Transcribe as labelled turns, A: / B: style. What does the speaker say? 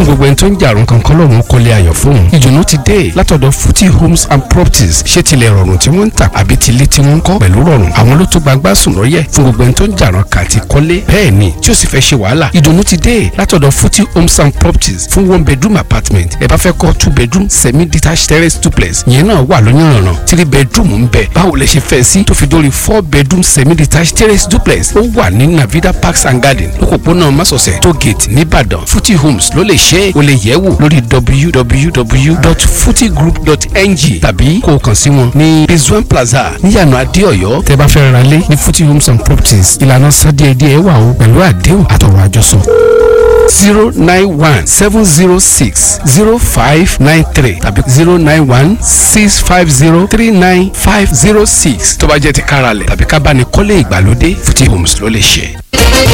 A: gbogbo ẹni tó ń jàrún kankan lọ́rùn kọ́lé ayọ̀ fóun ìdùnnú ti dé látọ̀dọ̀ Futi Homes and Properties ṣé tilẹ̀ rọrùn tí wọ́n ń tà àbí tilé tí wọ́n ń kọ́ pẹ̀lú rọrùn àwọn ló tó gbagbá sùn lọ́yẹ̀ fún gbogbo ẹni tó ń jàrún kàti kọ́lé bẹ́ẹ̀ ni tí ó sì fẹ́ ṣe wàhálà ìdùnnú ti dé látọ̀dọ̀ Futi Homes and Properties fún one bedroom apartment ẹ bá fẹ́ kọ́ two bedroom semi detached terrace duplex yẹn náà wà lóyànràn three bedroom ń bẹ báwo lẹ ṣe fẹ́ sí tó fi dórí four bedroom semi detached terrace duplex ó wà ní Navida Parks and Garden lókòpónà Másọ̀sẹ̀ tó gate nìbàdàn Futi Homes ló lè ṣe é o lè yẹ̀ wò lórí www.futigroup.ng tàbí kó o kàn sí wọn ní Rizwan Plaza níyànà Adéọ̀yọ́ tẹ́ bá fẹ́ ra lé ní Futi Homes and Properties ìlànà sádíẹ̀díẹ̀ wà o pẹ̀lú àdéhùn àtọ̀rọ̀ àjọsọ zero nine one seven zero six zero five nine three tàbí zero nine one six five zero three nine five zero six tó bá jẹ́ ti káralẹ̀ tàbí ká bá ní kọ́lé ìgbàlódé Futi Homes ló lè ṣe.